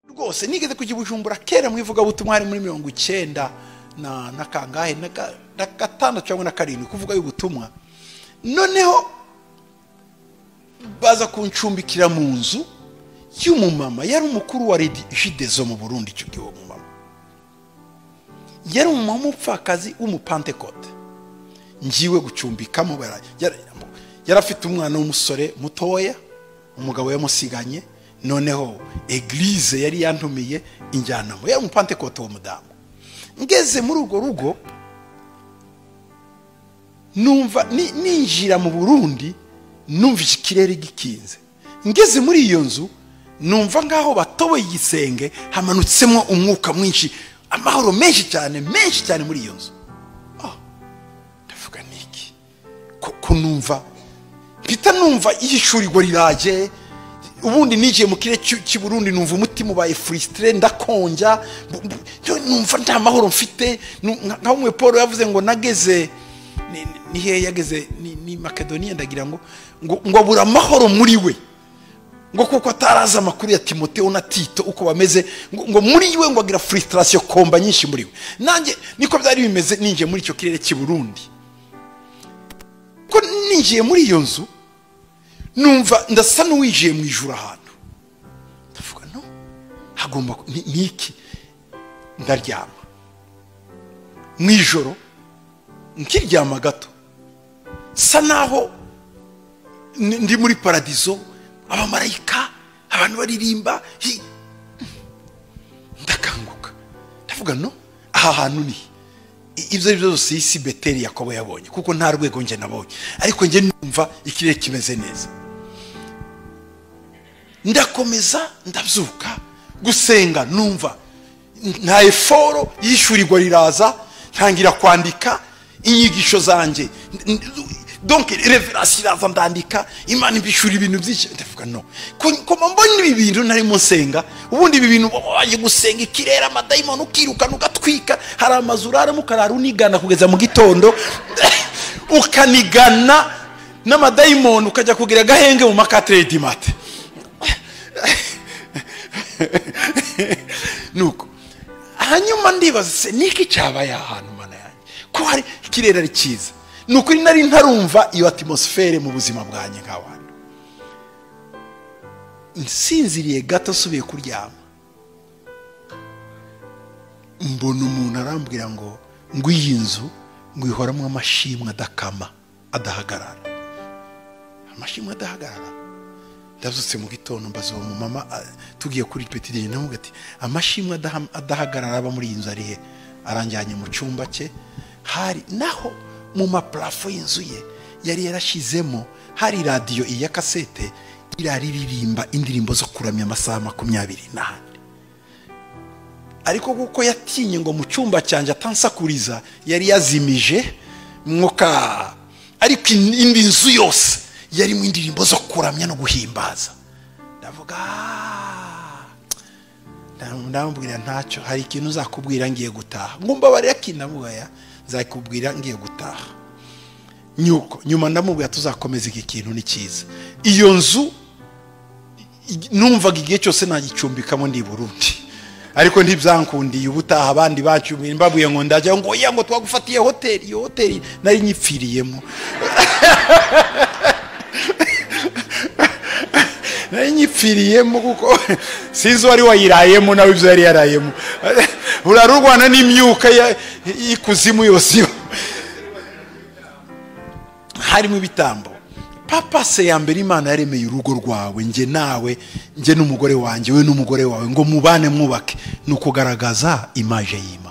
rwose nigeze kujya i bujumbura kera mu ivugabutumwa hari muri mirongo icyenda na kangahe na gatandatu cyangwa na karindwi kuvuga y'ubutumwa noneho baza kuncumbikira mu nzu y'umumama yari umukuru wa jidezo mu burundi icyo gihe uwo mumama yari umumama w'umupfakazi w'umupantekote ngiwe gucumbikamo yari afite umwana w'umusore mutoya umugabo yamusiganye noneho egirize yari yantumiye injyanamo yari umupantekote uwo mudamu ngeze muri urwo rugo numva ninjira mu burundi numva iki kirere gikinze ngeze muri iyo nzu numva nk'aho batoboye igisenge hamanutsemo umwuka mwinshi amahoro menshi cyane menshi cyane muri iyo nzu ndavuga niki ko numva mpita numva ihishurirwa riraje ubundi nigiye mu kirere cy'i burundi numva umutima ubaye furisitire ndakonja numva nta mahoro mfite nka umwe paul yavuze ngo nageze ni hehe yageze ni makedoniya ndagira ngo ngo abura amahoro muri we ngo kuko atarazi amakuru ya timoteo na tito uko bameze ngo muri we ngo agira furisitirasiyo komba nyinshi muri we nanjye niko byari bimeze ninjiye muri icyo kirere cy'i burundi ko ninjiye muri iyo nzu numva ndasa n'uwinjiye mu ijoro ahantu ndavuga no hagomba ni iki ndaryama mu ijoro nkiryama gato sa naho ndi muri paradizo abamarayika abantu baririmba ndakanguka ndavuga no aha hantu ni ibyo ari byo byose iyi si beteri yakobo yabonye kuko nta rwego njye nabonye ariko njye numva ikirere kimeze neza ndakomeza ndabyuka gusenga numva nta eforo yishyurirwa riraza ntangira kwandika inyigisho zanjye donke reverasi iraza ndandika imana ibishyura ibintu byinshi ndavuga no kuko mbona ibi bintu narimo nsenga ubundi ibi bintu waje gusenga ikirere amadayimoni ukirukana ugatwika hari amazu uraramo ukarara unigana kugeza mu gitondo ukanigana n'amadayimoni ukajya kugira agahenge mu makateredi mate nuko hanyuma ndibaza se niki cyabaye ahantu mana yanjye ko hari ikirere ari cyiza ni ukuri nari ntarumva iyo atmosfere mu buzima bwanjye nk'abantu nsinziriye gato asubiye kuryama mbona umuntu arambwira ngo ngo iyi nzu ngo ihoramo amashimwe adakama adahagarara amashimwe adahagarara ndazutse mu gitondo mbaza uwo mumama tugiye kuri petideri nawe ati amashimwe adahagarara aba muri iyi nzu ari he aranjyanye mu cyumba cye hari naho mu maparafo y'inzu ye yari yarashyizemo hari radiyo iya kasete iraririmba indirimbo zo kuramya amasaha makumyabiri n'ahandi ariko kuko yatinye ngo mu cyumba cyanjye atansakuriza yari yazimije mwuka ariko indi nzu yose yarimo indirimbo zo kuramya no guhimbaza ndavuga ndamubwira ntacyo hari ikintu uzakubwira ngiye gutaha ngumba bariyakinamuya nzakubwira ngiye gutaha nyuko nyuma ndamubwira tuzakomeza iki kintu ni cyiza iyo nzu numvaga igihe cyose nagicumbikamo ndi burundi ariko ntibyankundiye ubutaha abandi bacumbira mbabuye ngo ndajya ngo oya ngo twagufatiye hoteli iyo hoteli nari nyipfiriyemo nari nyipfiriyemo kuko sinzi uwari wayirayemo nawe ibyo yari yarayemo urarurwana n'imyuka y'ikuzimu yose iba harimo ibitambo papa se ya mbere imana yaremeye urugo rwawe njye nawe njye n'umugore wanjye we n'umugore wawe ngo mubane mwubake ni ukugaragaza imaje y'imana